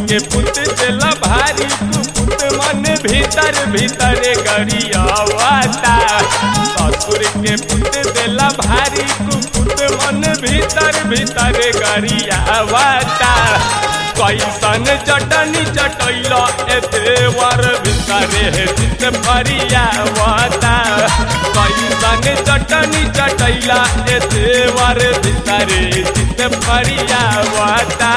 के पुत देला भारी कुपुत मन भीतर भीतर गरियावता ससुर के पुत देला भारी कुपुत मन भीतर भीतर गरियावता कैसन चटनी चटैल ए देवर भीतरे हे चित फरियावता कैसन चटनी चटैला ए देवर भीतरे चित फरियावता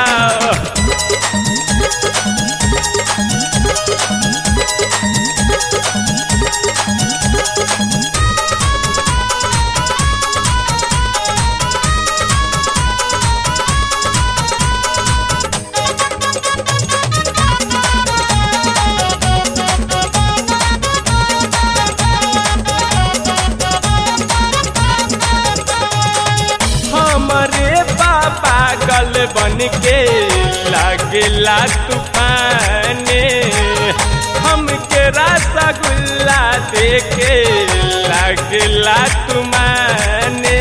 हमारे पापा गल बन के लगला तूफाने हमके रसगुल्ला देके लगला तुमाने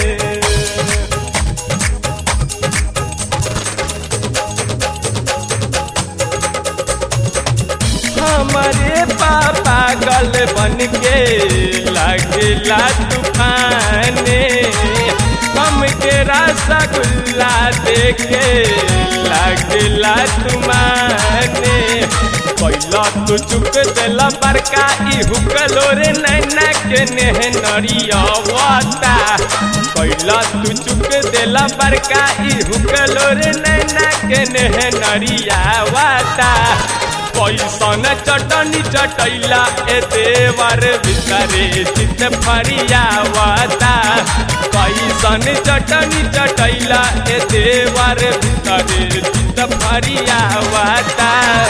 हमारे पापा गल बन के लगला तूफाने हमके रसगुल्ला देखे लगला तुमाने कैला तू चुक देला बड़का ई हुकलो रे नैना के नेह नरियावता कैला तू चुक देला बड़का ई हुकलो रे नैना के नेह नरियावता कैसन चटनी चटैला ए देवर भितरे चित फरियावता कैसन चटनी चटैला ए देवर भितरे चित फरियावता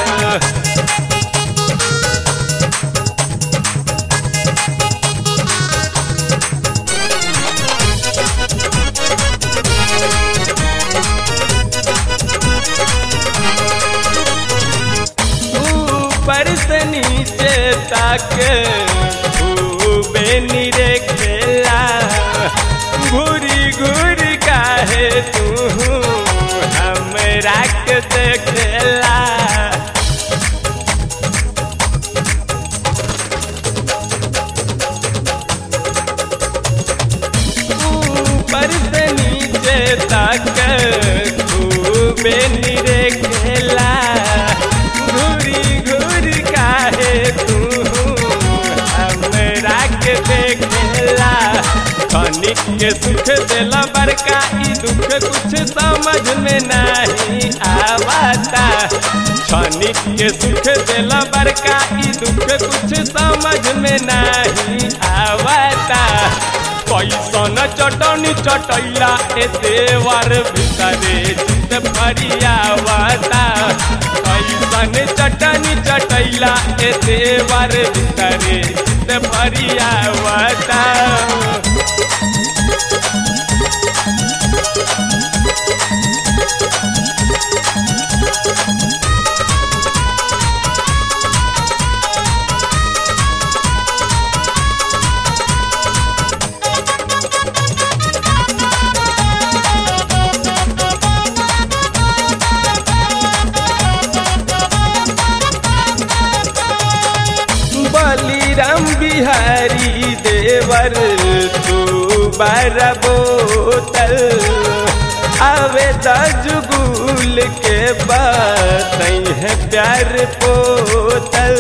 ऊपर से नीचे तक खूबे निरे खेला घूरी घूरी काहे तू हमरा के देखेला ऊपर से नीचे तक खूबे निरे खेला घूरी घूरी काहे तू हमरा के देखेला खनिक के सुख देला बड़का ई दुख कुछ समझ में नहीं आवता क्षणिक के सुख देला बड़का ई दुख कुछ समझ में नहीं आवता कैसन चटनी चटैला ए देवर भीतरे चित फरियावता कैसन चटनी चटैला ए देवर भीतरे चित फरियावता बलिराम बिहारी देवर तू बार बोतल आवे जुगुल के बात है प्यार पोतल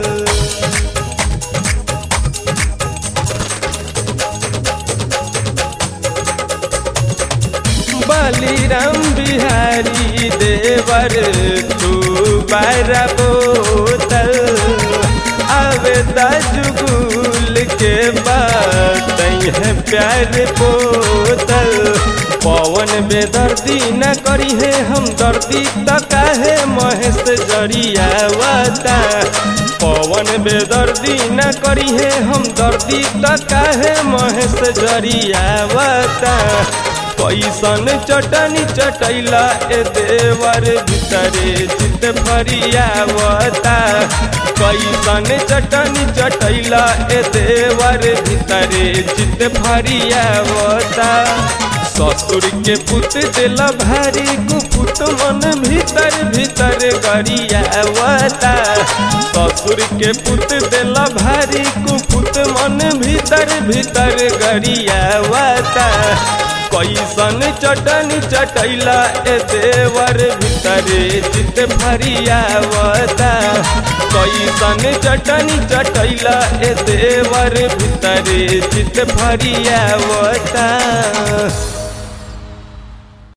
बलिराम बिहारी देवर तू बार बोतल आवे जुगुल के बात है प्यार पोतल पवन बेदर्दी न करी है हम दर्दी त काहे महेश जरियावता पवन बेदर्दी न करी है हम दर्दी त काहे महेश जरियावता कैसन चटनी चटैला ए देवर भीतरे चित फरियावता कैसन चटनी चटैला ए देवर भीतरे चित फरियावता ससुर के पुत दिल भारी कुपुत मन भीतर भीतर गरियावता ससुर के पुत दिल भारी कुपुत मन भीतर भीतर गरियावता कैसन चटनी चटैला ए देवर भीतरे चित भरियावता कैसन चटनी चटैला ए देवर भीतरे चित भरियावता